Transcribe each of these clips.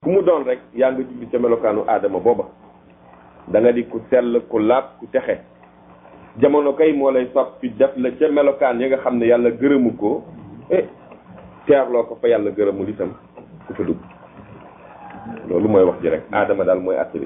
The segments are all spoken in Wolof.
ku mu doon rek yaa nga jubli ca melokaanu aadama booba da nga di ku sell ku laab ku texe jamono kay moo lay soppi def la ca melokaan ya nga xam ne yàlla gërëmu ko eh teerloo ko fa yàlla gërëmul itam ku fa dugg loolu mooy wax ji rek aadama daal mooy àtt bi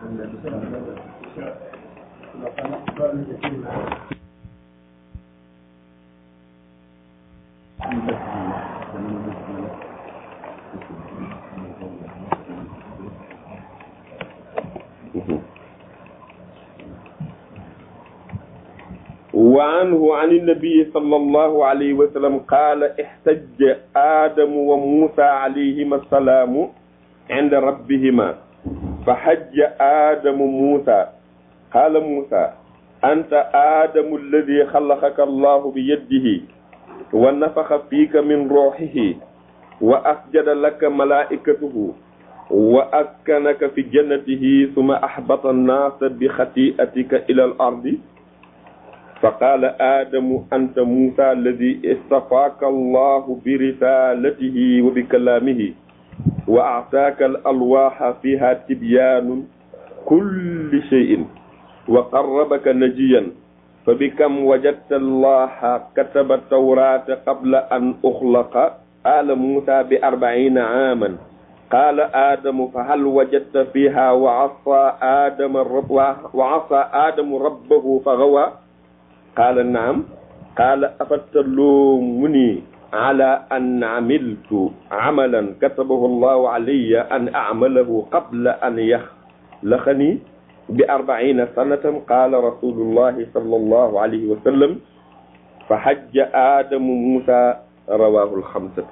وعنه عن النبي صلى الله عليه وسلم قال احتج آدم وموسى عليهما السلام عند ربهما فحج آدم موسى قال موسى أنت آدم الذي خلقك الله بيده ونفخ فيك من روحه وأسجد لك ملائكته وأسكنك في جنته ثم أحبط الناس بخطيئتك إلى الأرض فقال آدم أنت موسى الذي اصطفاك الله برسالته وبكلامه وأعطاك الألواح فيها تبيان كل شيء وقربك نجيا فبكم وجدت الله كتب التوراة قبل أن أخلق قال موسى بأربعين عاما قال آدم فهل وجدت فيها وعصى آدم الرب وعصى آدم ربه فغوى قال نعم قال أفتلومني على أن عملت عملا كتبه الله علي أن أعمله قبل أن يخلقني بأربعين سنة قال رسول الله صلى الله عليه وسلم فحج آدم موسى رواه الخمسة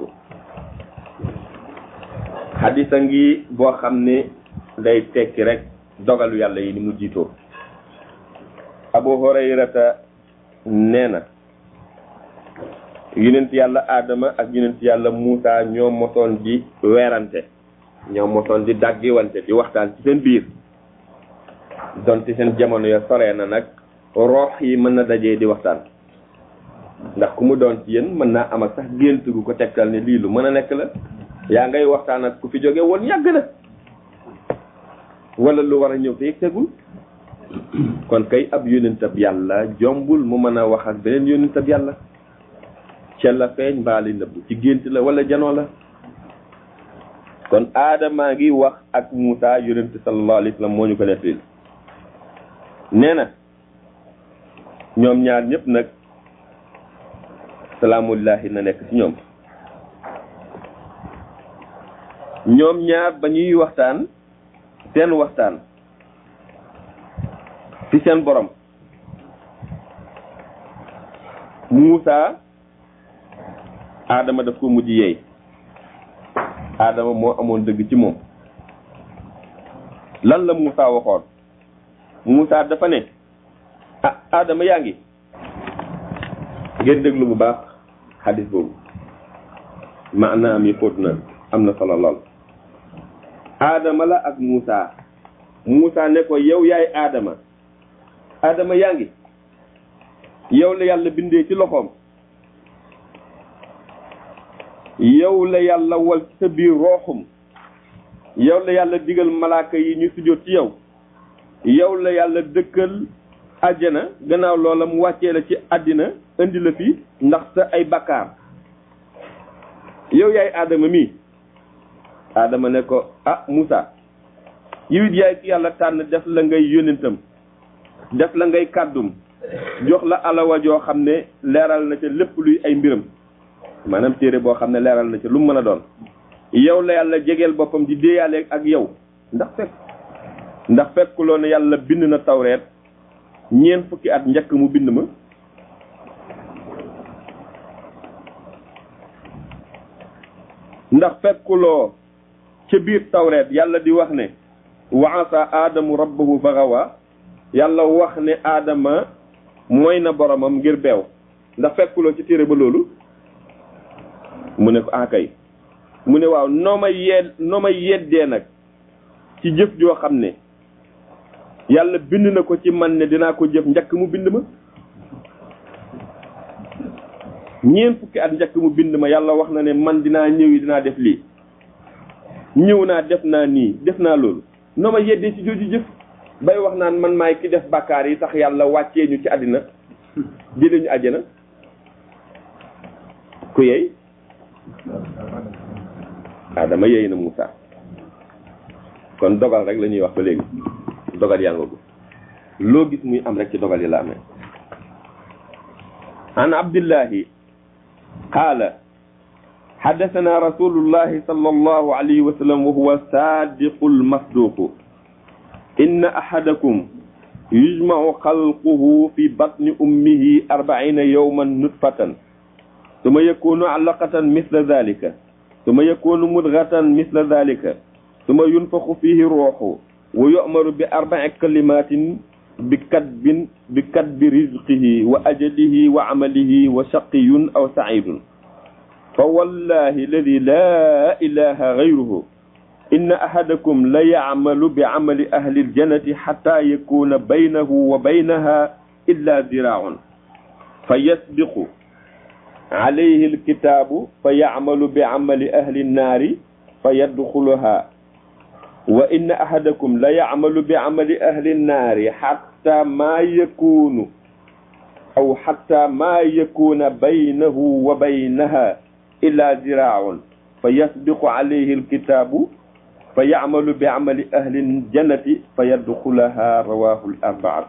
xadisa ngi boo xam ne day tekki rek dogalu yàlla yi ni mu jiitoo abu hurayrata nee na yonent yàlla aadama ak yonent yàlla muusa ñoo mosoon di weerante ñoo mosoon di dàggiwante di waxtaan ci seen biir donte seen jamono ya soree na nag roox yi mën na dajee di waxtaan ndax ku mu doon ci yéen mën naa am ak sax gént gu ko tegtal ne lii lu mën a nekk la yaa ngay waxtaan ak ku fi jóge woon yàgg na wala lu war a ñëw te yëg tegul kon kay ab yónentab yàlla jombul mu mën a wax ak beneen yónentab yàlla ca la feeñ mbaali nëbb ci gént la wala janoo la kon aadamaa ngi wax ak Muusa yónent sallallahu alayhi wa sallam moo ñu ko nettali nee na ñoom ñaar ñëpp nag salaamullahi na nekk ci ñoom ñoom ñaar ba ñuy waxtaan seen waxtaan ci seen borom Muusa Adama daf ko mujj yeey Adama moo amoon dëgg ci moom lan la Muusa waxoon Muusa dafa ne ah Adama yaa ngi ngeen déglu bu baax xadis boobu maanaam yi xóot na am na solo lool Adama la ak Muusa Muusa ne ko yow yaay Adama Adama yaa ngi yow la yàlla bindee ci loxoom yow la yàlla wal ci sa biir rooxum yow la yàlla digal malaaka yi ñu sujjóot ci yow yow la yàlla dëkkal àjjana gannaaw loola mu wàccee la ci àddina indi la fi ndax sa ay bakkaar yow yaay Adama mii Adama ne ko ah Moussa yow it yaay ki yàlla tànn def la ngay yónentam def la ngay kàddum jox la alawa joo xam ne leeral na ca lépp luy ay mbiram maanaam téere boo xam ne leeral na ca lu mu mën a doon yow la yàlla jegeel boppam di déeyaale ak yow ndax fekk ndax fekkuloo ne yàlla bind na tawreet ñeent fukki at njëkk mu bind ma ndax fekkuloo ca biir tawreet yàlla di wax ne wa asa aadamu rabbahu fagawa yàlla wax ne aadama mooy na boromam ngir beew ndax fekkuloo ci téere ba loolu mu ne ko akay mu ne waaw noo ma yedd noo ma yeddee nag ci jëf joo xam ne yàlla bind na ko ci man ne dinaa ko jëf njëkk mu bind ma ñeent fukki at njëkk mu bind ma yàlla wax na ne man dinaa ñëwi dinaa def lii ñëw naa def naa nii def naa loolu noo ma yeddee ci jooju jëf bay wax naan man maay ki def bàkkaar yi tax yàlla wàccee ñu ci àddina jëlee ñu àjjana ku yey Adama yey na Moussa kon dogal rek la ñuy wax ba léegi dogal yaa nga loo gis muy am rek ci dogal yi la amee an abdillahi qaala حدثنا رسول الله صلى الله عليه وسلم وهو صادق المصدوق إن أحدكم يجمع خلقه في بطن أمه أربعين يوما نطفة ثم يكون علقة مثل ذلك ثم يكون مدغة مثل ذلك ثم ينفخ فيه روح ويؤمر بأربع كلمات بكتب بكتب رزقه وأجله وعمله وشقي أو سعيد فوالله الذي لا إله غيره إن أحدكم ليعمل بعمل أهل الجنة حتى يكون بينه وبينها إلا ذراع فيسبق عليه الكتاب فيعمل بعمل أهل النار فيدخلها وإن أحدكم ليعمل بعمل أهل النار حتى ما يكون أو حتى ما يكون بينه وبينها إلا ذراع فيسبق عليه الكتاب فيعمل بعمل أهل الجنة فيدخلها رواه الأربعة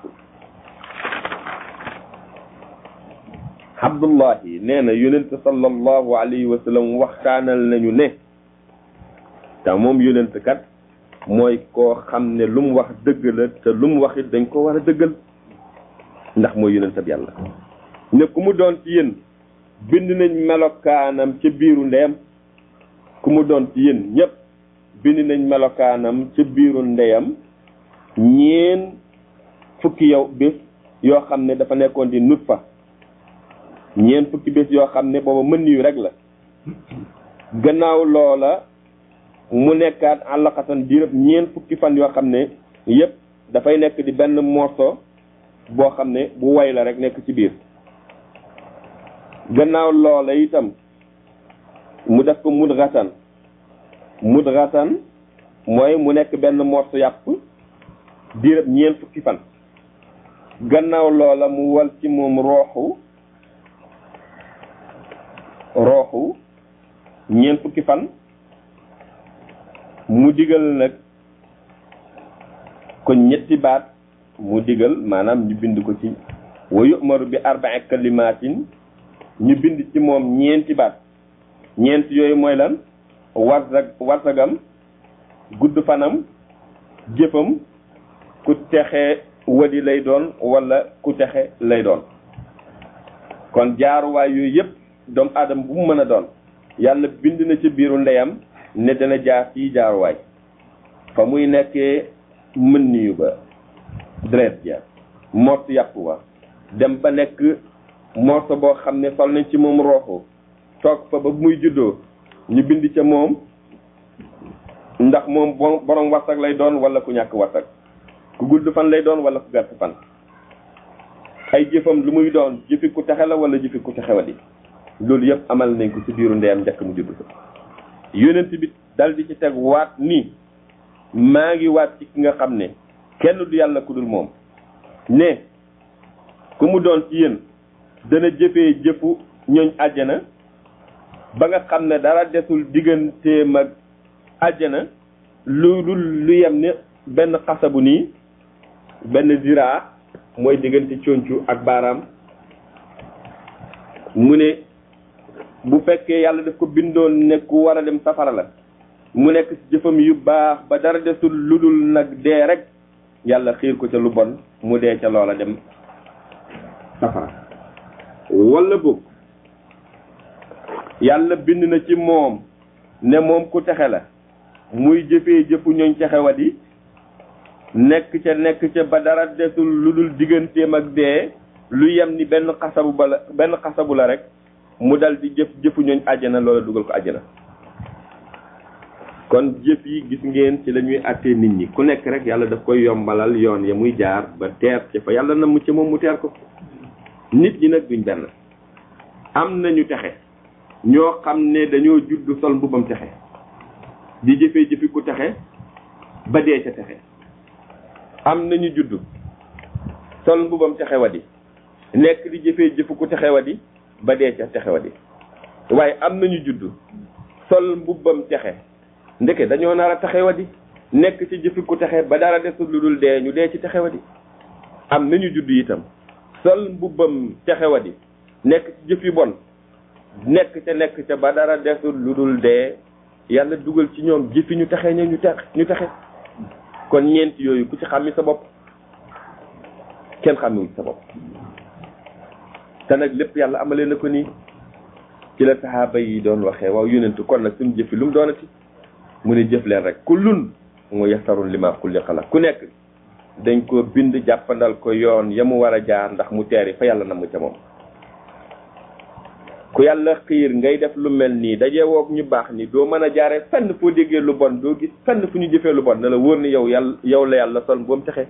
Abdullahi nee na yonent sallallahu alayhi wa sallam waxtaanal nañu ne te moom yonent kat mooy koo xam ne lu mu wax dëgg la te lu mu wax it dañ ko war a dëggal ndax mooy yonent ab yàlla ne ku mu doon ci yéen bind nañ melokaanam ca biiru ndeyam ku mu doon ci yéen ñëpp bind nañ melokaanam ca biiru ndeyam ñeen fukki yow bés yoo xam ne dafa nekkoon di nut fa ñeen fukki bés yoo xam ne booba mën yu rek la gannaaw loola mu nekkaat àllxatan diirëb ñeen fukki fan yoo xam ne yépp dafay nekk di benn morceau boo xam ne bu way la rek nekk ci biir gannaaw loola itam mu def ko mudratan mudratan mooy mu nekk benn morceau yàpp diirëb ñeen fukki fan gannaaw loola mu wal ci moom rooxu rooxu ñeent fukki fan mu digal nag ko ñetti baat mu digal maanaam ñu bind ko ci wa yu'maru bi arba'i kalimatin ñu bind ci moom ñeenti baat ñeent yooyu mooy lan warsag warsagam gudd fanam jëfam ku texe wadi lay doon wala ku texe lay doon kon jaaruwaay yooyu yëpp doomu aadama bu mu mën a doon yàlla bind na ci biiru ndeyam ne dana jaar fii jaaruwaay fa muy nekkee mën niyu ba deret ja mort yàpp wa dem ba nekk morso boo xam ne sol nañ ci moom rooxu toog fa ba muy juddoo ñu bind ca moom ndax moom borom warsak lay doon wala ku ñàkk warsak ku gudd fan lay doon wala ku gàtt fan ay jëfam lu muy doon jëfi ku texe la wala jëfi ku texewadi loolu yëpp amal nañ ko ci biiru ndeyam njëkk mu judd ko yonent bi dal di ci teg waat ni maa ngi waat ci ki nga xam ne kenn du yàlla ku dul moom ne ku mu doon ci yéen dana jëfee jëfu ñooñ àjjana ba nga xam ne dara desul digganteem ak àjjana lu lu lu yem ne benn xasabu nii benn ziraa mooy diggante concu ak baaraam mu ne bu fekkee yàlla daf ko bindoon ne ku war a dem safara la mu nekk ci jëfam yu baax ba dara desul lu dul nag dee rek yàlla xiir ko ca lu bon mu dee ca loola dem safara wala boog yàlla bind na ci moom ne moom ku texe la muy jëfee jëfu ñooñ texewat yi nekk ca nekk ca ba dara desul lu dul digganteem ak dee lu yem ni benn xasabu ba la benn xasabu la rek mu dal di jëf jëfu ñooñ àjjana loola dugal ko àjjana kon jëf yi gis ngeen ci la ñuy àttee nit ñi ku nekk rek yàlla daf koy yombalal yoon ya muy jaar ba teer ci fa yàlla na mu ci moom mu teer ko nit ñi nag duñ benn am nañu texe ñoo xam ne dañoo judd sol mbubbam texe di jëfee jëfi ku texe ba dee ca texe am nañu judd sol mbubam texe wa di nekk di jëfee jëfu ku texe wa di ba dee ca texe wa di waaye am nañu judd sol mbubbam texe ndeke dañoo nar a texe wa di nekk ci jëfi ku texe ba dara desul lu dul dee ñu dee ci texe wa di am nañu judd itam sol mbubbam texe wa di nekk ci jëf yu bon nekk ca nekk ca ba dara desul lu dul dee yàlla dugal ci ñoom jëfi ñu texe ña ñu tex ñu texe kon ñeent yooyu ku ci xàmmi sa bopp kenn xàmmiwul sa bopp te nag lépp yàlla amalee na ko nii ci la saxaaba yi doon waxee waaw yonentu kon nag suñu jëfi lu mu doonati mu ne jëf leen rek kullun mu yasarun li ma xuliqa la ku nekk dañ ko bind jàppandal ko yoon ya mu war a jaar ndax mu teeri fa yàlla na mu ca moom ku yàlla xiir ngay def lu mel nii dajee woog ñu baax ni doo mën a jaaree fenn foo déggee lu bon doo gis fenn fu ñu jëfee lu bon ne la wóor ni yow yàlla yow la yàlla sol boom texe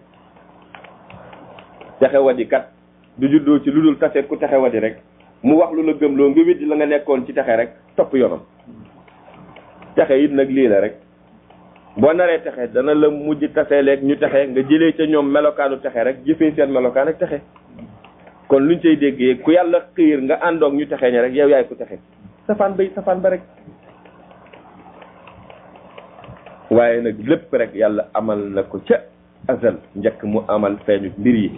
texe wadi kat du juddoo ci lu dul tase ku texe wadi rek mu wax lu la gëmloo nga weddi la nga nekkoon ci texe rek topp yoonam texe it nag lii la rek boo naree texe dana la mujj taseeleeg ñu texe nga jëlee ca ñoom melokaanu texe rek jëfee seen melokaan ak texe kon luñ cay déggee ku yàlla xiir nga àndoog ñu texe ña rek yow yaay ku texe safaan bay safaan ba rek waaye nag lépp rek yàlla amal na ko ca azal njëkk mu amal feeñu mbir yi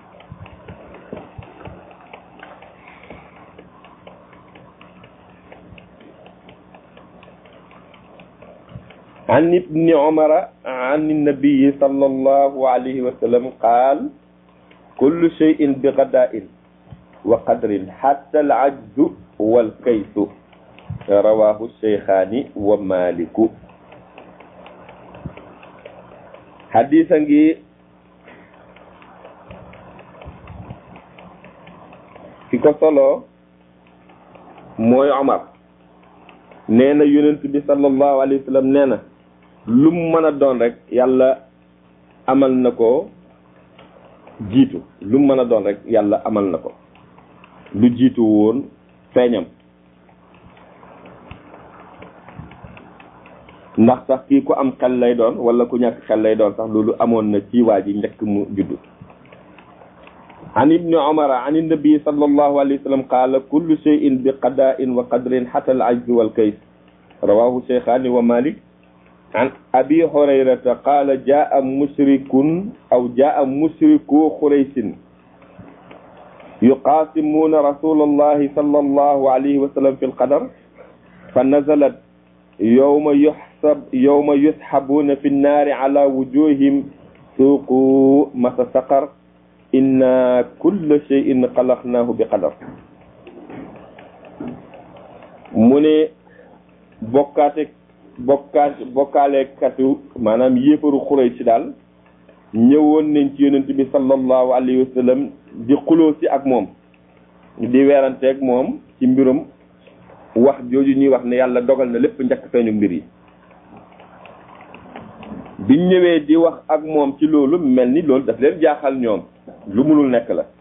عن ابن عمر عن النبي صلى الله عليه وسلم قال كل شيء بغداء وقدر حتى العجز والكيس رواه الشيخان ومالك حديثا في كسولو موي عمر نينا يونس بي صلى الله عليه وسلم نينا lu mu mën a doon rek yàlla amal na ko jiitu lu mu mën a doon rek yàlla amal na ko lu jiitu woon feeñam ndax sax kii ku am xel lay doon wala ku ñàkk xel lay doon sax loolu amoon na ci waa ji njëkk mu juddu عن ابن عمر عن النبي صلى الله عليه وسلم قال كل شيء بقضاء وقدر حتى العجز والكيس رواه شيخان ومالك عن أبي هريرة قال جاء مشرك أو جاء مشركو قريش يقاسمون رسول الله صلى الله عليه وسلم في القدر فنزلت يوم يحسب يوم يسحبون في النار على وجوههم سوقوا مس سقر إن كل شيء خلقناه بقدر من بوكاتك bokkaat bokkaaleekatu maanaam yéefaru xuray si daal ñëwoon nañ ci yonent bi sallallahu alayhi wa sallam di xuloo si ak moom di weeranteeg moom ci mbirum wax jooju ñuy wax ne yàlla dogal na lépp njëkk feeñu mbir yi biñ ñëwee di wax ak moom ci loolu mel ni loolu daf leen jaaxal ñoom lu munul nekk la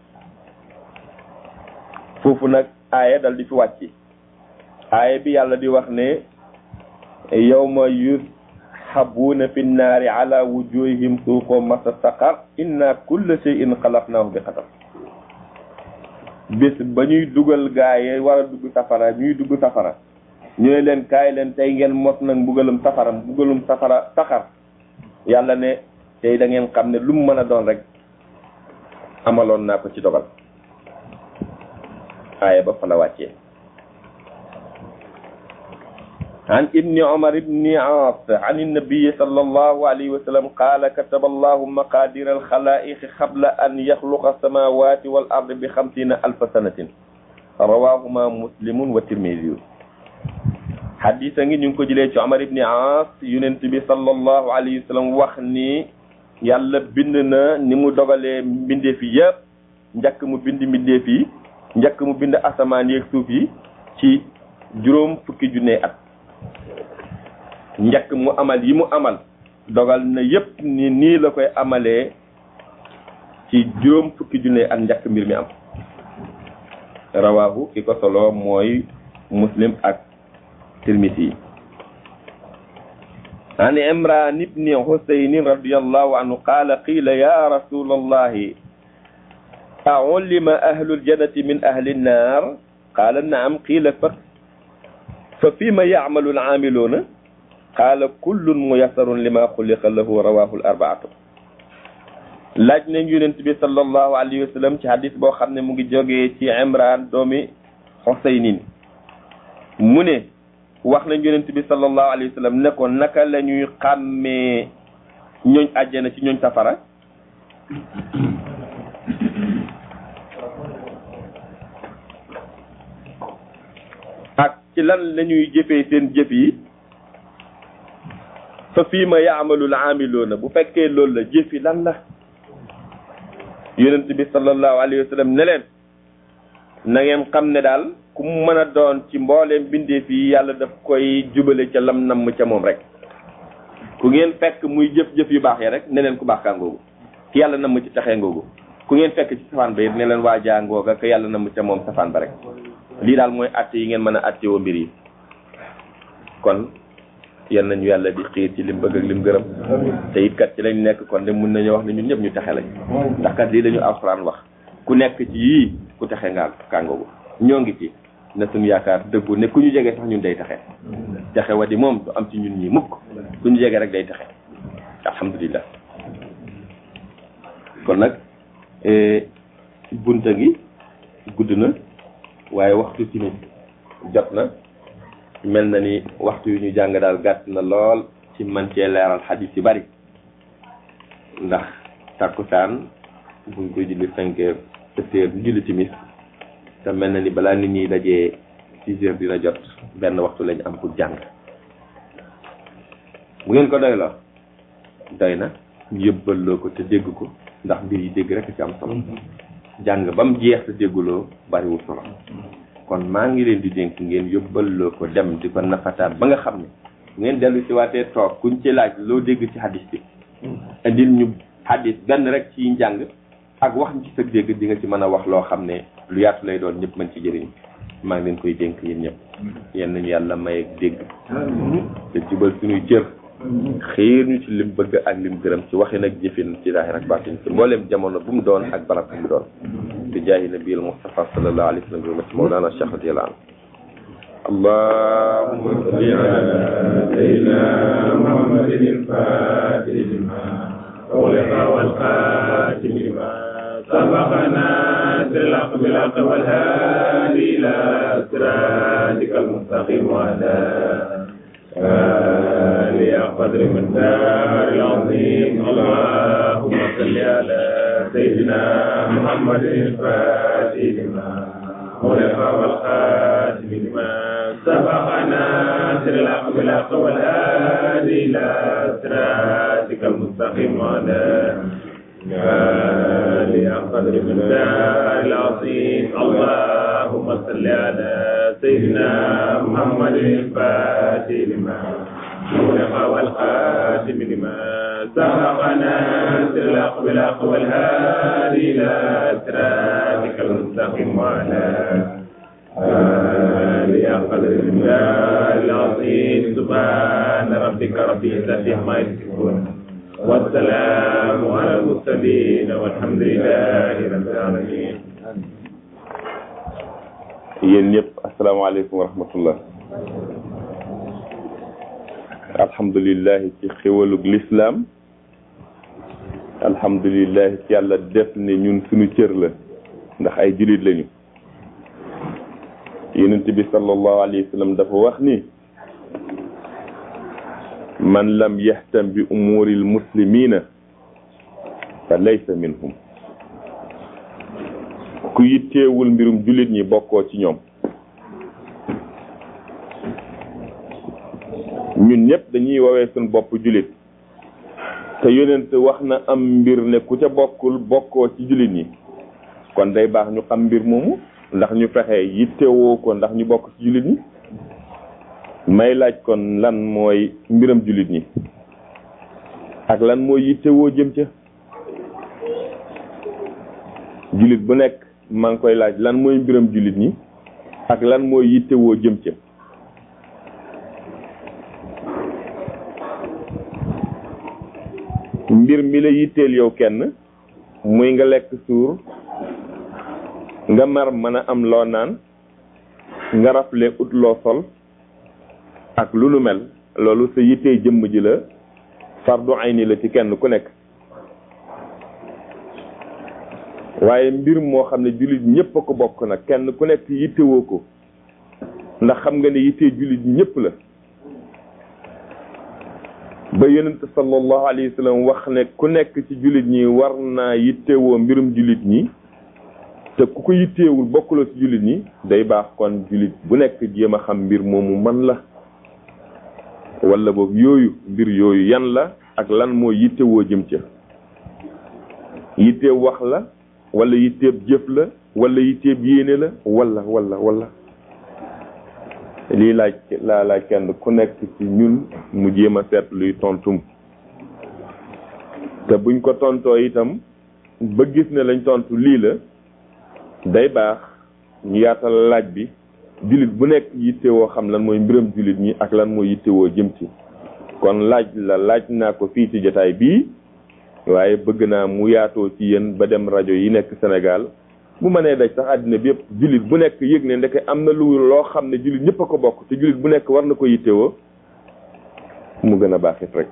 foofu nag aaya dal di fi wàcc aaya bi yàlla di wax ne yawma yushabuuna fi nnaari ala wujuhihim suuqoo masa saqar inna kulla shay'in xalaqnaahu bi qadar bés ba ñuy dugal gaaye war a dugg safara ñuy dugg safara ñu ne leen kaay leen tey ngeen mos nag mbugalum safara mbugalum safara saxar yàlla ne tey da ngeen xam ne lu mu mën a doon rek amaloon naa ko ci dogal aaya ba fa la wàccee عن ابن عمر بن عاص عن النبي صلى الله عليه وسلم قال كتب الله مقادير الخلائق قبل أن يخلق السماوات والأرض بخمسين ألف سنة رواهما مسلم والترمذي حديثا نيو جيلé ci Omar ibn Aas yonent bi sallallahu alayhi wa sallam wax ni yàlla bind na ni mu dogalee mbindeef yi yëpp njëkk mu bind mbindeef yi njëkk mu bind asamaan yeeg suuf yi ci juróom fukki junne at njëkk mu amal yi mu amal dogal na yépp ni nii la koy amalee ci juróom fukki junne ak njëkk mbir mi am rawaahu ki ko solo mooy muslim ak tirmisi yi عن عمران بن حسين رضي الله عنه قال قيل يا رسول الله أعلم أهل الجنة من أهل النار قال نعم قيل ف ففيما يعمل العاملون قال كل ميسر لما خلق له رواه الأربعة laaj nañ yonent bi sallallahu alayhi wa sallam ci hadis boo xam ne mu ngi jógee ci Imran doomi Xusaynin mu ne wax nañ yonent bi sallallahu alayhi wa sallam ne ko naka la ñuy xàmmee ñooñ àjjana ci ñooñ safara ak ci lan la ñuy jëfee seen jëf yi fa fii ma yaamalul aamiloona bu fekkee loolu la jëf yi lan la yonent bi sallallahu alayhi wa sallam ne leen na ngeen xam ne daal ku mu mën a doon ci mbooleem bindeef yi yàlla daf koy jubale ca lam namm ca moom rek ku ngeen fekk muy jëf-jëf yu baax yi rek ne leen ku baax kaa ngoogu ki yàlla namm ci taxee ngoogu ku ngeen fekk ci safaan ba it ne leen waa jaa ngooga ka yàlla namm ca moom safaan ba rek lii daal mooy atte yi ngeen mën a atte woo mbir yi kon yan nañu yàlla di xiir ci lim bëgg ak lim gërëm te it kat ci lañ nekk kon de mun nañu wax ne ñun ñëpp ñu texe lañ ndax kat lii dañu alxuraan wax ku nekk ci yii ku texe nga kàngoogu ñoo ngi ci na suñu yaakaar dëggu ne ku ñu jege sax ñun day texe texe wa di moom du am ci ñun ñi mukk ku ñu jege rek day texe alhamdulilah kon nag bunta gi gudd na waaye waxtu tamit jot na mel na ni waxtu yu ñu jàng daal gàtt na lool ci man cee leeral xadis yu bari ndax tàkkusaan buñ koy julli cinq heures sept heures ñu julli timis te mel na ni balaa nit ñi dajee six heures dina jot benn waxtu lañ am pour jàng bu ngeen ko doy la doy na ñu yëbbaloo ko te dégg ko ndax mbir yi dégg rek ci am solo jàng ba mu jeex te dégguloo bariwul solo kon maa ngi leen di dénk ngeen yóbbaloo ko dem di ko nafataat ba nga xam ne ngeen dellu si waatee toog kuñ ci laaj loo dégg ci hadis bi indil ñu hadis benn rek ci njàng ak wax ci sa dégg di nga ci mën a wax loo xam ne lu yaatu lay doon ñëpp mën ci jëriñ maa ngi leen koy dénk yéen ñëpp yéen nañu yàlla may ak dégg te jubal suñuy cër xiir ñu ci lim bëgg ak lim gërëm ci waxin ak jëfin ci zaahir ak baatin ci mboolem jamono bu mu doon ak barab bu mu doon bi jaahi nabiyil Mustafa sallallahu alayhi wa sallam bi ummati mawlana Cheikh radiyallahu anhu allahumma salli ala sayyidina muhammadin al-fatih lima ughliqa wal khatim lima sabaqana silaq bil haqq wal hadi ila siratikal mustaqim wa ala آلي قدر من دار العظيم اللهم صل على سيدنا محمد الفاتح لما خلق والخاتم لما سبقنا سر الحق بالحق والهادي الى صراطك المستقيم وعلى آلي قدر من دار العظيم اللهم صل على سيدنا محمد الفاتح لما خلق والخاتم لما سبقنا سر الحق بالحق والهادي الى صراطك المستقيم وعلى آله قدر الله العظيم سبحان ربك رب العزة عما يصفون والسلام على المرسلين والحمد لله رب العالمين yéen ñëpp asalaamaaleykum wa rahmatullah alhamdulilah ci xéwalug lislaam alhamdulilah ci yàlla def ne ñun suñu cër la ndax ay julit lañu yonent bi sallallahu alayhi wa sallam dafa wax ni man lam yahtam bi umuri almuslimina fa laysa minhum ku yitteewul mbirum jullit ñi bokkoo ci ñoom ñun ñëpp dañuy woowee suñ bopp jullit te yonent wax na am mbir ne ku ca bokkul bokkoo ci jullit ñi kon day baax ñu xam mbir moomu ndax ñu fexe yittewoo ko ndax ñu bokk ci jullit ñi may laaj kon lan mooy mbiram jullit ñi ak lan mooy yittewoo jëm ca jullit bu nekk maa ngi koy laaj lan mooy mbiram jullit ñi ak lan mooy yittewoo jëm ca mbir mi la yitteel yow kenn muy nga lekk suur nga mar mën a am loo naan nga rafle ut loo sol ak lu nu mel loolu sa yittee jëmm ji la fardu ayni la ci kenn ku nekk waaye mbir moo xam ne jullit ñëpp a ko bokk nag kenn ku nekk yittewoo ko ndax xam nga ne yittee jullit ñëpp la ba yonent sallallahu alayhi wa sallam wax ne ku nekk ci jullit ñi war naa yittewoo mbirum jullit ñi te ku ko yitteewul bokkuloo ci jullit ñi day baax kon jullit bu nekk jéem a xam mbir moomu man la wala boobu yooyu mbir yooyu yan la ak lan moo yittewoo jëm ca yitteeb wax la wala yitteeb jëf la wala yitteeb yéene la wala wala wala lii laaj laa laaj kenn ku nekk ci ñun mu jéem a seet luy tontum te buñ ko tontoo itam ba gis ne lañ tontu lii la day baax ñu yaatal laaj bi jullit bu nekk yittewoo xam lan mooy mbiram jullit ñi ak lan mooy yittewoo jëm ci kon laaj la laaj naa ko fii ci jotaay bii waaye bëgg naa mu yaatoo ci yéen ba dem rajo yi nekk Sénégal bu mënee daj sax àddina bi yëpp jullit bu nekk yëg ne ndeke am na lu loo xam ne jullit ñëpp a ko bokk te jullit bu nekk war na ko yittewoo mu gën a baaxit rek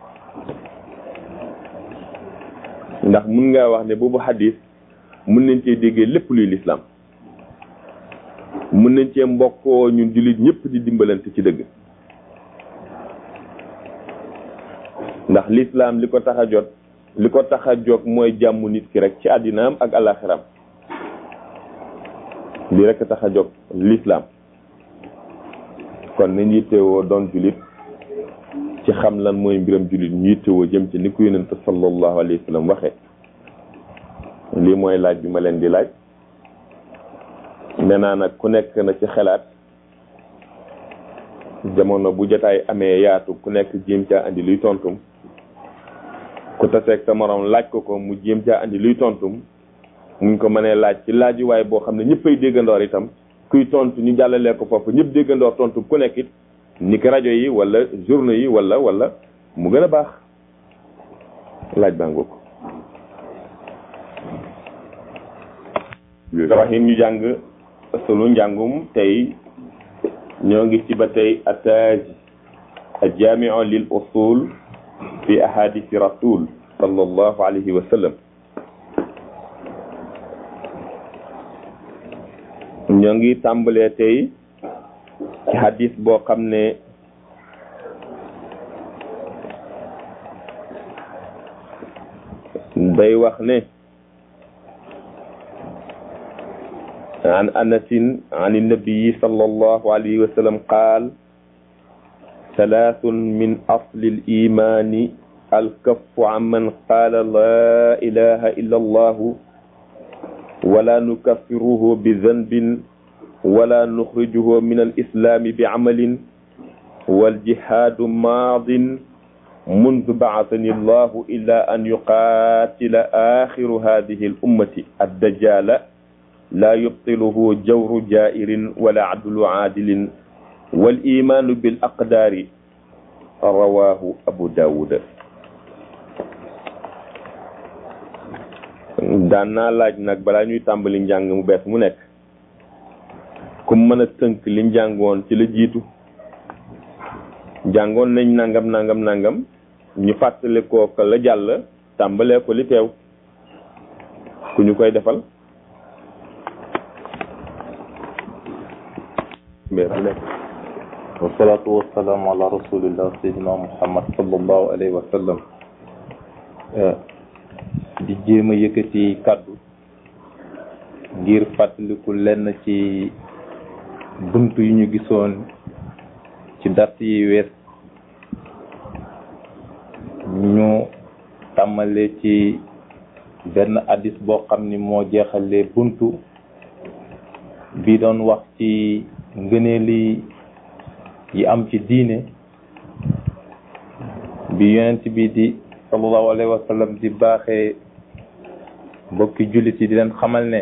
ndax mun ngaa wax ne boobu xadis mun nañ cee déggee lépp luy lislaam mun nañ cee mbokkoo ñun jullit ñëpp di dimbalante ci dëgg ndax lislaam li ko tax a jot li ko tax a jóg mooy jàmm nit ki rek ci àddinaam ak alaxiram li rek tax a jóg lislaam kon nañ yittewoo doon jullit ci xam lan mooy mbiram jullit ñu yittewoo jëm ci ni ko yonente sallallahu alayhi wa sallam waxee lii mooy laaj bi ma leen di laaj nee naa nag ku nekk na ci xelaat jamono bu jotaay amee yaatu ku nekk jéem caa andi luy tontum ku taseeg sa morom laaj ko ko mu jéem caa andi luy tontum muñ ko mënee laaj ci laaj waaye boo xam ne ñëppay déggandoor itam kuy tontu ñu jàllalee ko foofu ñëpp déggandoor tontu ku nekk it ni ki rajo yi wala journaux yi wala wala mu gën a baax laaj baa ngoo ko rahim ñu jàng sunu njàngum tey ñoo ngi ci ba tey ataaj aljaamiu lil usul fi ahadisi rasul sallallahu alayhi wa sallam ñoo ngi tàmbalee tey ci hadis boo xam ne day wax ne عن أنس عن النبي صلى الله عليه وسلم قال ثلاث من أصل الإيمان الكف عمن قال لا إله إلا الله ولا نكفره بذنب ولا نخرجه من الإسلام بعمل والجهاد ماض منذ بعثني الله إلا أن يقاتل آخر هذه الأمة الدجال لا يبطله جور جائر ولا عدل عادل والإيمان بالأقدار رواه أبو داود daan naa laaj nag balaa ñuy tàmbali njàng mu bees mu nekk ku mën a tënk li njàngoon ci la jiitu jàngoon nañ nangam nangam nangam ñu fàttali ko ko la jàll tàmbalee ko li teew ku ñu koy defal wasalaatu wasalaamu ala rasulillah sayyidina muhammad sallallahu alayhi wa sallam di jéem a yëkkati kàddu ngir fàttaliku lenn ci bunt yu ñu gisoon ci dart yi wees ñu tàmmale ci benn addis boo xam ni moo jeexalee buntu bi doon wax ci ngëneeli yi am ci diine bi yonent bi di sallallahu alayhi wa sallam di baaxee mbokki jullit yi di leen xamal ne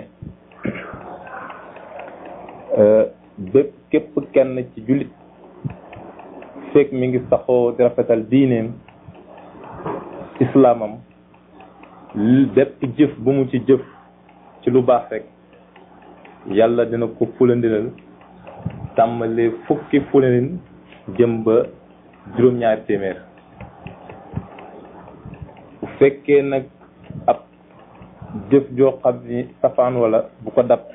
bépp képp kenn ci jullit fekk mi ngi saxoo di rafetal diineem islaamam bépp jëf bu mu ci jëf ci lu baax rek yàlla dina ko fulandilal tàmmalee fukki fulandin jëm ba juróom-ñaari téeméer bu fekkee nag ab jëf joo xam ni safaan wala bu ko dab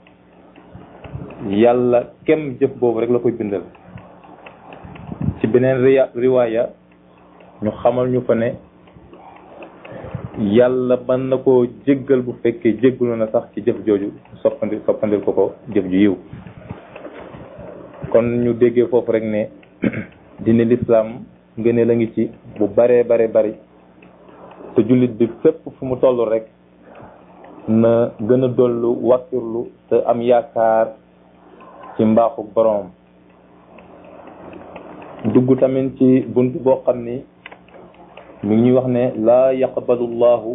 yàlla kem jëf boobu rek la koy bindal ci beneen riya riwaaya ñu xamal ñu fa ne yàlla mën na koo jéggal bu fekkee jéggalu na sax ci jëf jooju soppandi soppandil ko ko jëf ju yiw kon ñu déggee foofu rek ne dina lislaam ngëne la ngi ci bu baree bare bari te jullit bi fépp fu mu toll rek na gën a dollu wàkkirlu te am yaakaar ci mbaaxu boroom dugg tamit ci bunt boo xam ni mi ngi ñuy wax ne laa yaqbalu llahu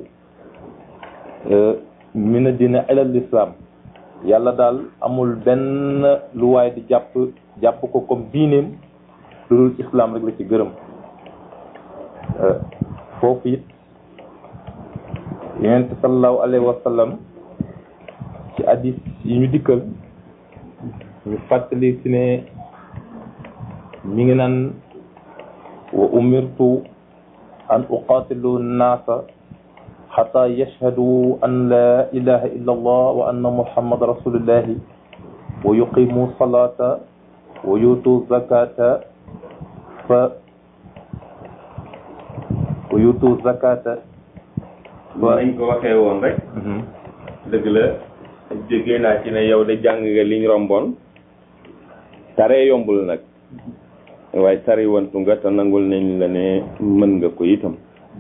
min dina ila l'islam yàlla daal amul benn lu waay di jàpp jàpp ko comme diineem lu dul islam rek la ci gërëm foofu it yonent sallallahu alayhi wa sallam ci hadis yi ñu dikkal ñu fàttali si ne mi ngi naan wa umirtu an uqatilu nnaasa xata yashhadu an la ilaha illa allah wa anna muhammad rasulullahi wa yuqimu salata wa yutu zakata fa wa yutu zakata nañ ko waxee woon rek dëgg la jógee naa ci ne yow de jàng nga liñ romboon tare yombul nag waaye tari wantu nga te nangul nañ la ne mën nga ko itam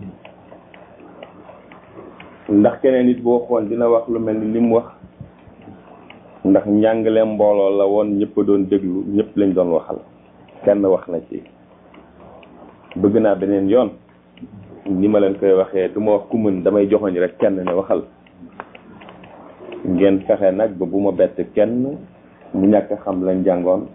ndax keneen nit boo xool dina wax lu mel ni li mu wax ndax njàngale mbooloo la woon ñëpp doon déglu ñëpp lañ doon waxal kenn wax na ci bëgg naa beneen yoon ni ma leen koy waxee du ma wax ku mën damay joxoñ rek kenn ne waxal ngeen fexe nag ba bu ma bett kenn mu ñàkk xam lañ jàngoon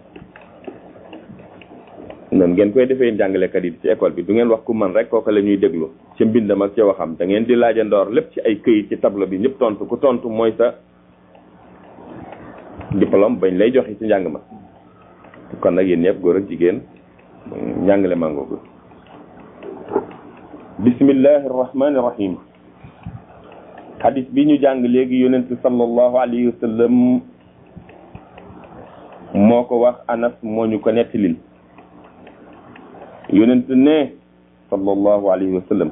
noonu ngeen koy defee jàngalekat yi ci école bi du ngeen wax ku man rek kooku la ñuy déglu ci mbindam ak ci waxam da ngeen di laajandoor lépp ci ay këyit ci tableau bi ñëpp tontu ku tontu mooy sa diplôme bañ lay joxe ci njàng ma kon nag yéen ñëpp góor ak jigéen njàngale mangoogu bismillahi rahmani rahim hadis bi ñu jàng léegi yonent sallallahu alayhi wa sallam moo ko wax anas moo ñu ko nettalil yonent ne sallallahu alayhi wa sallam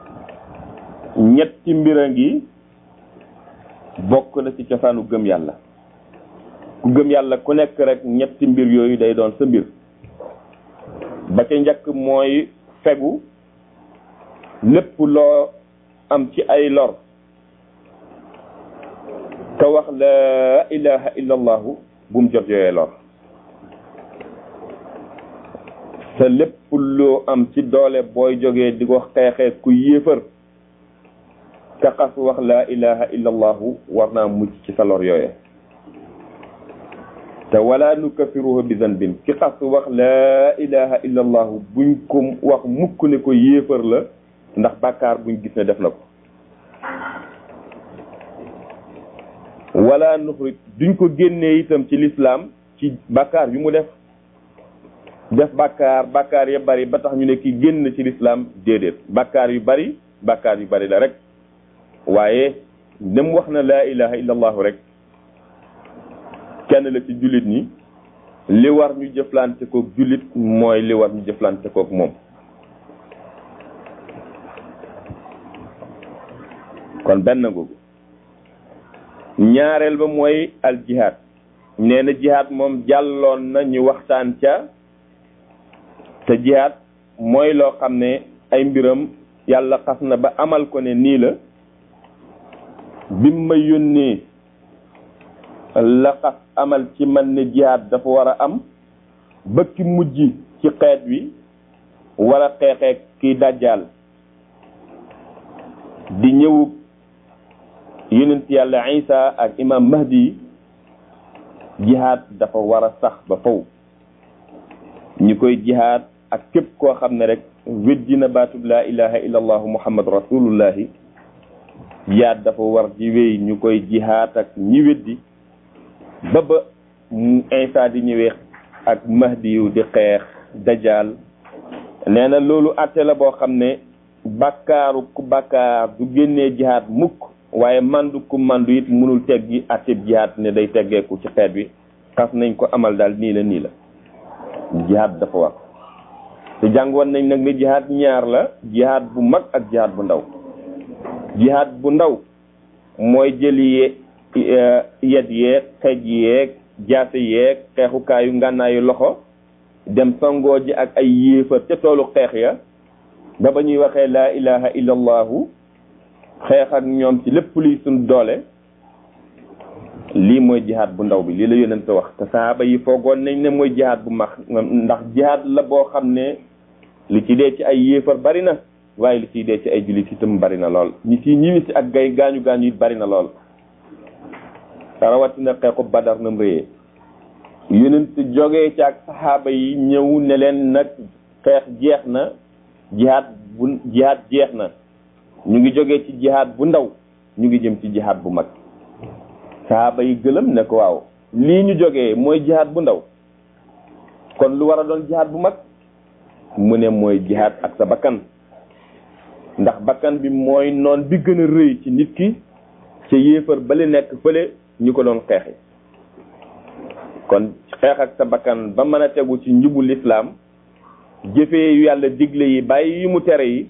ñetti mbir a ngi bokk na ci cosaanu gëm yàlla ku gëm yàlla ku nekk rek ñetti mbir yooyu day doon sa mbir ba ca njëkk mooy fegu lépp loo am ci ay lor ka wax la ilaha illa allahu bu mu jot yooyee lor sa lépp loo am ci doole booy jógee di ko xeexee ku yéefar ka xas wax la ilaha illa allahu war naa mucc ci sa lor yooye te wala nukafiruhu bi zanbin ki xas wax la ilaha illa allahu buñ ko wax mukk ne ko yéefar la ndax bàkkaar buñ gis ne def na ko wala nuxrit duñ ko génnee itam ci lislaam ci bàkkaar yu mu def def bàkkaar bàkkaar ya bari ba tax ñu ne ki génn ci lislaam déedéet bàkkaar yu bari bàkkaar yu bari la rek waaye dem wax na laa ilaha illa allahu rek kenn la ci jullit ñi li war ñu jëflante kook jullit mooy li war ñu jëflante kook moom kon benn googu ñaareel ba mooy al jihaad nee na jihaad moom jàlloon na ñu waxtaan ca te jihaad mooy loo xam ne ay mbiram yàlla xas na ba amal ko ne nii la bim ma yónnee la xas amal ci man ne jihaad dafa war a am ba ki mujj ci xeet wi war a xeexee kiy dajjaal di ñëwu yonent yàlla isa ak imam mahdi jihaad dafa war a sax ba faw ñi koy jihaad ak képp koo xam ne rek weddi na baatub laa ilaha illa allahu muhammad rasulullahi jihaad dafa war di wéy ñu koy jihaat ak ñi weddi ba ba Isa di ñëwee ak mahdi yu di xeex dajaal nee na loolu atte la boo xam ne bàkkaaru ku bàkkaar du génnee jihaat mukk waaye mandu ku mandu it mënul teggi atteb jihaat ne day teggeeku ci xeet wi xas nañ ko amal daal nii la nii la jihaat dafa war te jàngoon nañ nag ne jihaat ñaar la jihaat bu mag ak jihaat bu ndaw jihaat bu ndaw mooy jëli yet yeeg xeej yeeg jaase yeeg xeexukaayu ngànnaayu loxo dem sangoo ji ak ay yéefar ca toolu xeex ya ba ba ñuy waxee laa ilaha illa allahu xeex ak ñoom ci lépp luy suñ doole lii mooy jihaad bu ndaw bi lii la yonent wax te sahaaba yi foogoon nañ ne mooy jihaad bu mag ndax jihaad la boo xam ne li ci dee ci ay yéefar bari na waaye li ciy dee ci ay jullit itam bari na lool ñi ciy ñiwi si ak gay gaañu gaañu it bari na lool rawatina xeexu badar nam réyee yonent jógee ci ak saxaaba yi ñëw ne leen nag xeex jeex na jihaad bu jihaad jeex na ñu ngi jógee ci jihaad bu ndaw ñu ngi jëm ci jihaad bu mag saxaaba yi gëlëm ne ko waaw lii ñu jógee mooy jihaad bu ndaw kon lu war a doon jihaad bu mag mu ne mooy jihaad ak sa bakkan ndax bakkan bi mooy noon bi gën a rëy ci nit ki ca yéefar bale nekk fële ñu ko doon xeexi kon xeex ak sa bakkan ba mën a tegu ci njubu lislaam jëfee yu yàlla digle yi bàyyi yu mu tere yi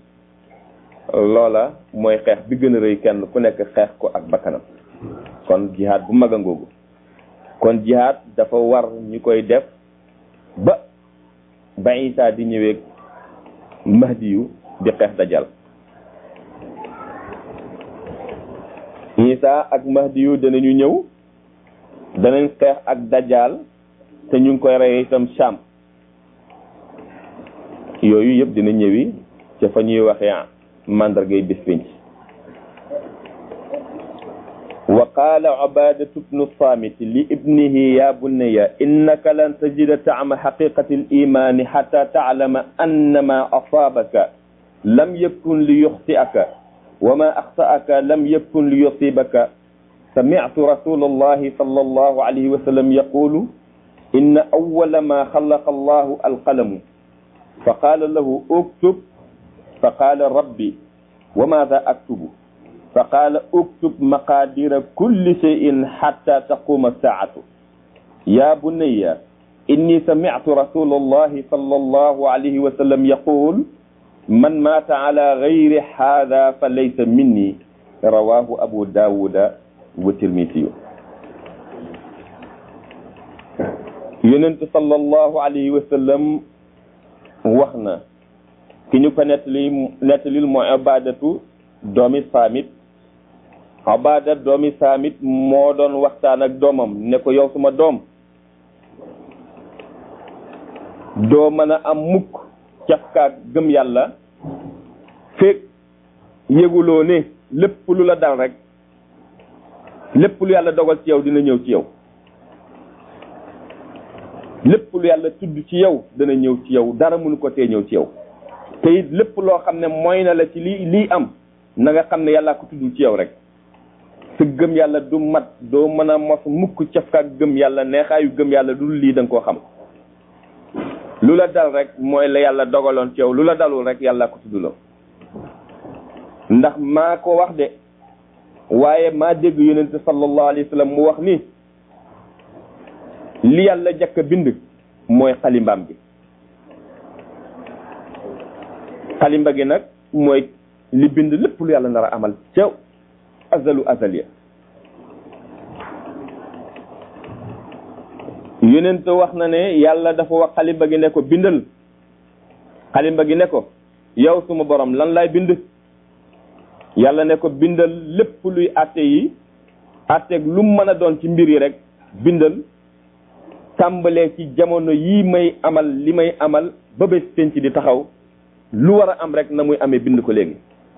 loola mooy xeex bi gën a rëy kenn ku nekk xeex ko ak bakkanam kon jihaad bu mag a ngoogu kon jihaad dafa war ñu koy def ba ba Isaa di ñëwee mahdi yu di xeex dajal Isaa ak mahdi yu danañu ñëw danañ xeex ak dajal te ñu ngi koy rey itam Sham yooyu yëpp dina ñëwi ca fa ñuy waxee mandargay bis pénc wa qaala ubadatu bnu samit li ibnihi ya bunaya innaka lan tajida taama xaqiqati alimani xata taclama annama asaabaka lam yakun li yuxti'aka wa ma axta'aka lam yakun li yusibaka سمعت رسول الله صلى الله عليه وسلم يقول إن أول ما خلق الله القلم فقال له اكتب فقال ربي وماذا أكتب فقال اكتب مقادير كل شيء حتى تقوم الساعة يا بني إني سمعت رسول الله صلى الله عليه وسلم يقول من مات على غير هذا فليس مني رواه أبو داود wa tirmisi yu yonent sallallahu alayhi wa sallam wax na ki ñu ko nettali nettalil mooy abadatu doomi saamit abada doomi saamit moo doon waxtaan ak doomam ne ko yow suma doom doo mën a am mukk cafkaak gëm yàlla feeg yëguloo ne lépp lu la dal rek lépp lu yàlla dogal ci yow dina ñëw ci yow lépp lu yàlla tudd ci yow dana ñëw ci yow dara mënu ko tee ñëw ci yow te it lépp loo xam ne mooy na la ci lii lii am na nga xam ne yàllaa ko tudd ci yow rek sa gëm yàlla du mat doo mën a mos mukk cafkaak gëm yàlla neexaayu gëm yàlla du lii da nga koo xam lu la dal rek mooy la yàlla dogaloon ci yow lu la dalul rek yàllaa ko tuddloo ndax maa ko wax de waaye maa dégg yonente sallallahu alayhi wa sallam mu wax ni li yàlla jëkk a bind mooy xalimbaam gi xalimba gi nag mooy li bind lépp lu yàlla nar a amal ca azalu azaliya yonente wax na ne yàlla dafa wax xalimba gi ne ko bindal xalimba gi ne ko yow suma borom lan laay bind yàlla ne ko bindal lépp luy atte yi atteeg lu mën a doon ci mbir yi rek bindal tàmbalee ci jamono yii may amal li may amal ba bés penc di taxaw lu war a am rek na muy amee bind ko léegi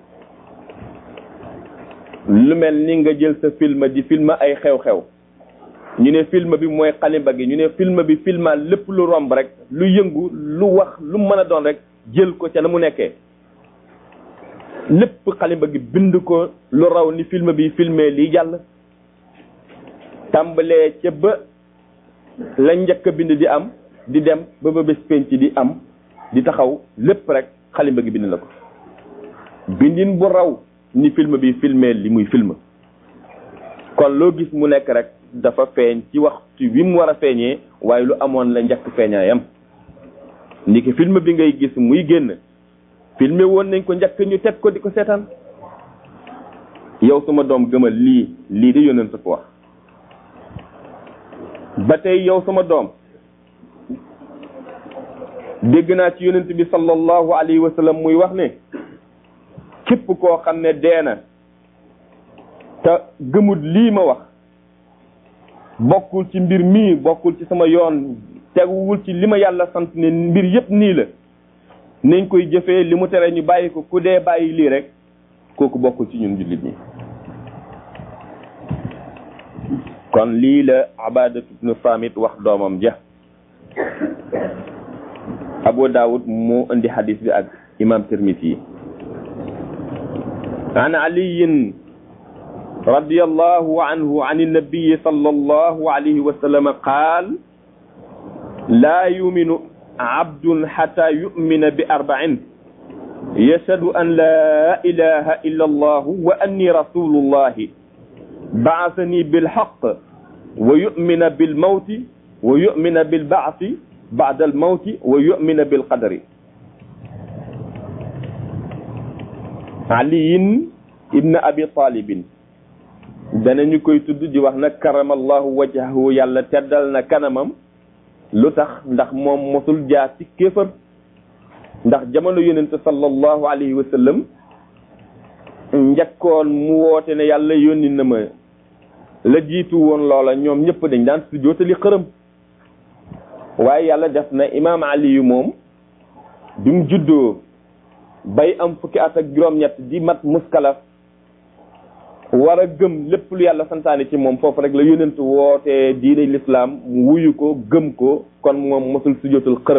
lu mel ni nga jël sa film di film ay xew-xew ñu ne film bi mooy xalimba gi ñu ne film bi filmal lépp lu romb rek lu yëngu lu wax lu mën a doon rek jël ko ca na mu nekkee lépp xalimba gi bind ko lu raw ni film bi filmé lii jàll tàmbalee ca ba la njëkk a bind di am di dem ba ba bés penc di am di taxaw lépp rek xalimba gi bind na ko bindin bu raw ni film bi filmé li muy film kon loo gis mu nekk rek dafa feeñ ci waxtu wi mu war a feeñee waaye lu amoon la njëkk feeñaayam ndiki film bi ngay gis muy génn filmé woon nañ ko njëkk ñu teg ko di ko seetaan yow sama doom gëmal lii lii de yónneen sa ko wax ba tey yow sama doom dégg naa ci yonent bi sallallahu alayhi wa sallam muy wax ne képp koo xam ne dee na te gëmut lii ma wax bokkul ci mbir mii bokkul ci sama yoon teguwul ci li ma yàlla sant ne mbir yépp nii la nañ koy jëfee li mu tere ñu bàyyi ko ku dee bàyyi lii rek kooku bokkul ci ñun jullit ñi kon lii la abadatu ibnu samit wax doomam ja abu daawud moo indi hadis bi ak imam tirmisi yi an aliyin رضي الله عنه عن النبي صلى الله عليه وسلم قال لا يؤمن عبد حتى يؤمن بأربع يشهد أن لا إله إلا الله وأني رسول الله بعثني بالحق ويؤمن بالموت ويؤمن بالبعث بعد الموت ويؤمن بالقدر علي ابن أبي طالب danañu koy tudd di wax nag karamallahu wajhahu yàlla teddal na kanamam lu tax ndax moom mosul jaar ci kéefër ndax jamono yonente sallallahu alayhi wa sallam njëkkoon mu woote ne yàlla yónni na ma la jiitu woon loola ñoom ñëpp dañ daan su jootali xërëm waaye yàlla def na imaam ali yu moom bi mu juddoo bay am fukki at ak juróom-ñett di mat muskalaf war a gëm lépp lu yàlla santaane ci moom foofu rek la yónent wootee diine lislaam mu wuyu ko gëm ko kon moom mosul sujootal xërëm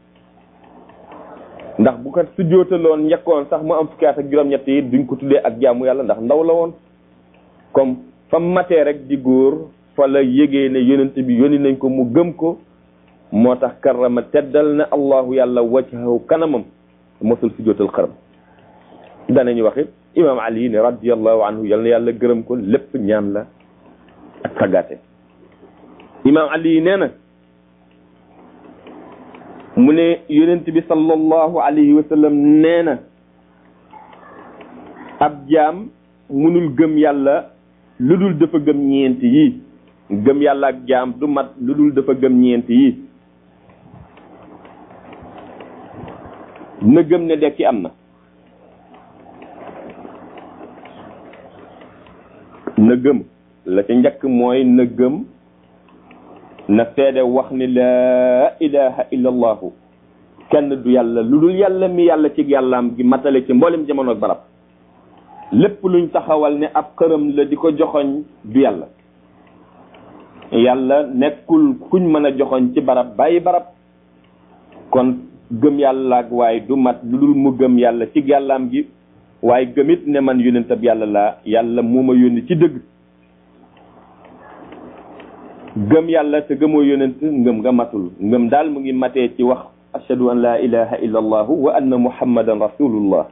ndax bu ko sujootaloon njëkkoon sax mu am fukki at ak juróom-ñett yi duñ ko tuddee ak jaamu yàlla ndax ndaw la woon comme fa matee rek di góor fa la yégee ne yónent bi yónni nañ ko mu gëm ko moo tax karama teddal na allahu yàlla wajhahu kanamam mosul sujootal xërëm danañu wax it imam ali ne radiallahu anhu yal na yàlla gërëm ko lépp ñaan la ak tàggaate imam ali nee na mu ne yonent bi sallallahu alayhi wa sallam nee na ab jaam munul gëm yàlla lu dul dafa gëm ñeenti yi gëm yàlla ak jaam du mat lu dul dafa gëm ñeenti yi na gëm ne dekki am na na gëm la ca njëkk mooy na gëm na seede wax ni laa ilaha illa allahu kenn du yàlla lu dul yàlla mi yàlla ci yàllaam gi matale ci mboolem jamono ak barab lépp luñ taxawal ne ab xërëm la di ko joxoñ du yàlla yàlla nekkul kuñ mën a joxoñ ci barab bàyyi barab kon gëm yàlla ak waaye du mat lu dul mu gëm yàlla ci yàllaam gi waaye gëmit ne man yónentab yàlla laa yàlla moo ma yónni ci dëgg gëm yàlla te gëmoo yónent ngëm nga matul ngëm daal mu ngi matee ci wax ashhadu an la ilaha illa allahu wa anna muhammadan rasulullah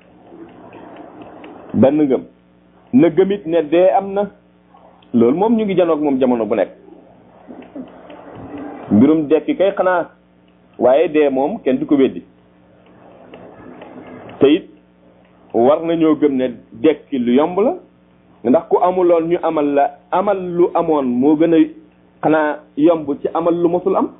benn ngëm na gëmit ne dee am na loolu moom ñu ngi janoog moom jamono bu nekk mbirum dekki kay xanaa waaye dee moom kenn du ko weddi te it war nañoo gëm ne dekki lu yomb la ndax ku amuloon ñu amal la amal lu amoon moo gën a xanaa yomb ci amal lu mosul am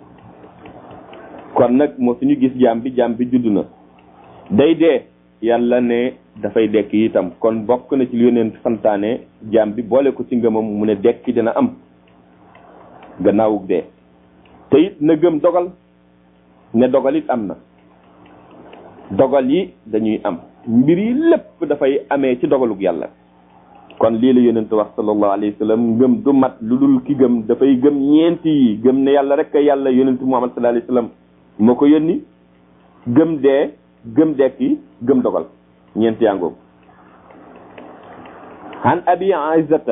kon nag moo suñu gis jaam bi jaam bi judd na day dee yàlla ne dafay dekki itam kon bokk na ci lu yoneen santaane jaam bi boole ko ci ngëmam mu ne dekki dina am gannaawug dee te it na gëm dogal ne dogal it am na dogal yi dañuy am mbir yi lépp dafay amee ci dogalug yàlla kon lii la yonent wax sallallahu alayhi wa sallam ngëm du mat lu dul ki gëm dafay gëm ñeenti yi gëm ne yàlla rek a yàlla yonent muhammad sallallahu alayhi wa sallam moo ko yónni gëm dee gëm dekki gëm dogal ñeent yàngoog عن أبي عزة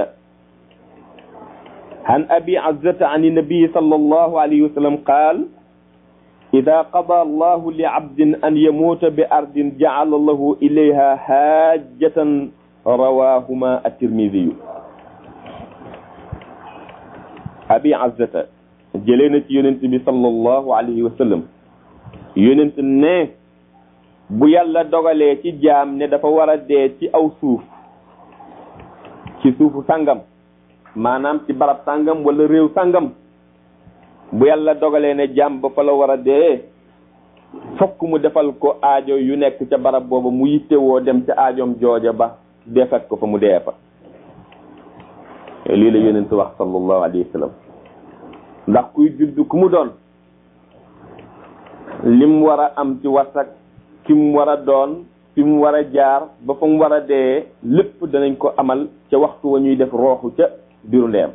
عن أبي عزة عن النبي صلى الله عليه وسلم قال إذا قضى الله لعبد أن يموت بأرض جعل الله إليها حاجة رواهما الترمذي أبي عزة جلينة يونت صلى الله عليه وسلم يونت نه bu yàlla dogalee ci jaam ne dafa war a dee ci aw suuf ci suufu sàngam maanaam ci barab sàngam wala réew sàngam bu yàlla dogalee ne jaam ba fa la war a dee fokk mu defal ko aajo yu nekk ca barab booba mu yittewoo dem ca aajoom jooja ba defat ko fa mu dee fa lii la yonent wax sallallahu alayhi wa sallam ndax kuy judd ku mu doon lim war a am ci wasak ki mu war a doon fi mu war a jaar ba fa mu war a dee lépp danañ ko amal ca waxtu wa ñuy def rooxu ca biiru ndeyam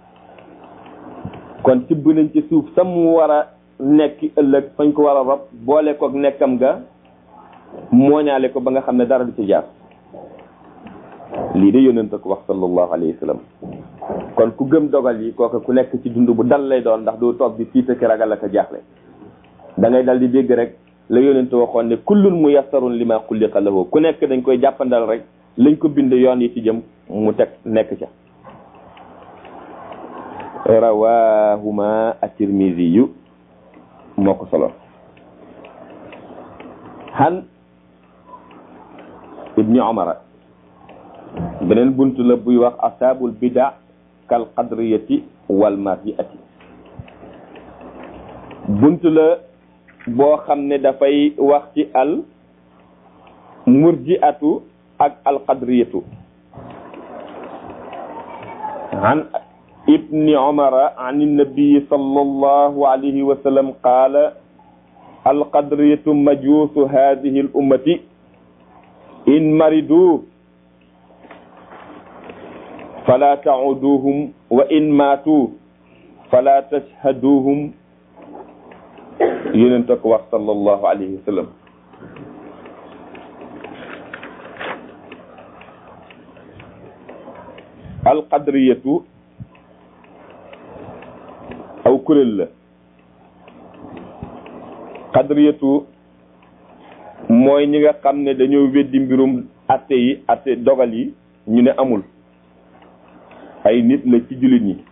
kon tibb nañ ci suuf sa mu war a nekk ëllëg fañ ko war a rob boole kook nekkam ga mooñaale ko ba nga xam ne dara du ci jaar lii de yónnent ko wax sallallahu alayhi wa sallam kon ku gëm dogal yi kooka ku nekk ci dund bu dal lay doon ndax doo toog di tiita ki ragal ak a jaaxle da ngay dal di dégg rek la yonente waxoon ne kullun muyassarun lima xuliqa lahu ku nekk dañ koy jàppandal rek lañ ko bind yoon yi ci jëm mu teg nekk ca rawahuma at-tirmidhi yu moo ko solo han ibni omara beneen bunt la buy wax asaabul bida kal qadriyati wal marjiati bunt la boo xam ne dafay wax ci al murjiatu ak al qadriyatu an ibni umara an nabii sallallahu alayhi wa sallam qaala al qadriyatu majuusu hadihi al ummati in maridu fala tauduhum wa in maatu fala tashhaduhum yonent ko wax sallallahu alayhi wa sallam alqadriyatu aw kuréel la qadriyatu mooy ñi nga xam ne dañoo weddi mbirum atte yi atte dogal yi ñu ne amul ay nit la ci jullit ñi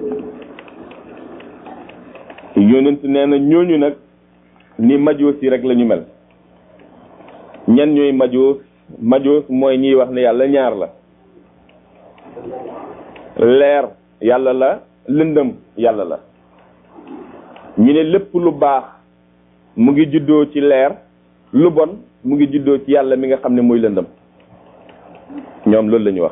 yonent nee na ñooñu nag ni majoos yi rek la ñu mel ñan ñooy majoos majoos mooy ñiy wax ne yàlla ñaar la leer yàlla la lëndëm yàlla la ñu ne lépp lu baax mu ngi juddoo ci leer lu bon mu ngi juddoo ci yàlla mi nga xam ne mooy lëndëm ñoom loolu la ñu wax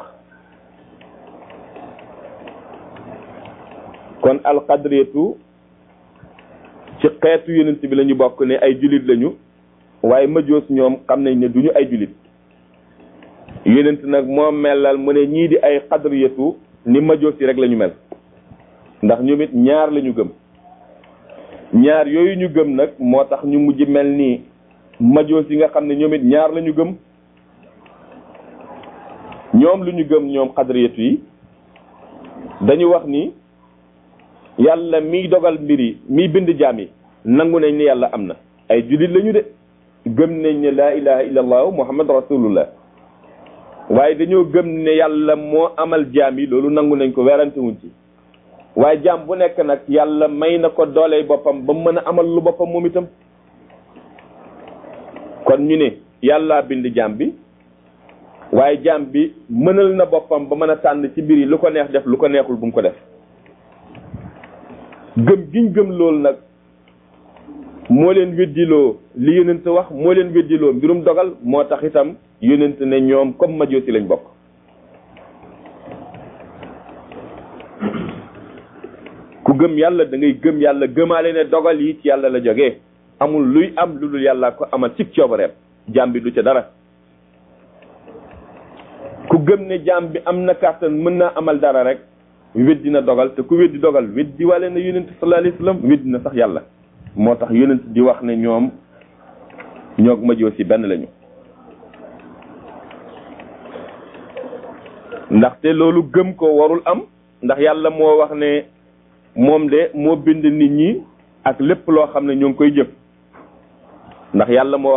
kon alqadriyatu ci xeetu yonent bi la ñu bokk ne ay julit lañu waaye majoos ñoom xam nañ ne duñu ay julit yonent nag moo melal mu ne ñii di ay xadriyatu ni majoos yi rek la ñu mel ndax ñoom it ñaar la ñu gëm ñaar yooyu ñu gëm nag moo tax ñu mujj mel ni majoos yi nga xam ne ñoom it ñaar la ñu gëm ñoom lu ñu gëm ñoom xadriyatu yi dañu wax ni yàlla miy dogal mbir yi miy bind jaam yi nangu nañ ne yàlla am na ay jullit lañu de gëm nañ ne laa ilaha illa allahu muhammad rasulullah waaye dañoo gëm ne yàlla moo amal jaam yi loolu nangu nañ ko werante wuñ ci waaye jaam bu nekk nag yàlla may na ko dooley boppam ba mën a amal lu boppam moom itam kon ñu ne yàlla bind jaam bi waaye jaam bi mënal na boppam ba mën a tànn ci mbir yi lu ko neex def lu ko neexul bu mu ko def gëm giñ gëm loolu nag moo leen weddiloo li yonent wax moo leen weddiloo mbirum dogal moo tax itam yonent ne ñoom comme majoosi lañ bokk ku gëm yàlla da ngay gëm yàlla gëmaale ne dogal yi ci yàlla la jógee amul luy am lu dul yàlla ko amal ci coobareem jaam bi du ca dara ku gëm ne jaam bi am na kàttan mën naa amal dara rek weddi na dogal te ku weddi dogal weddi wale na yonent sallallahu alayhi wasallam weddi na sax yàlla moo tax yonent di wax ne ñoom ñoog majoosi benn lañu ndaxte loolu gëm ko warul am ndax yàlla moo wax ne moom de moo bind nit ñi ak lépp loo xam ne ñoo ngi koy jëf ndax yàlla moo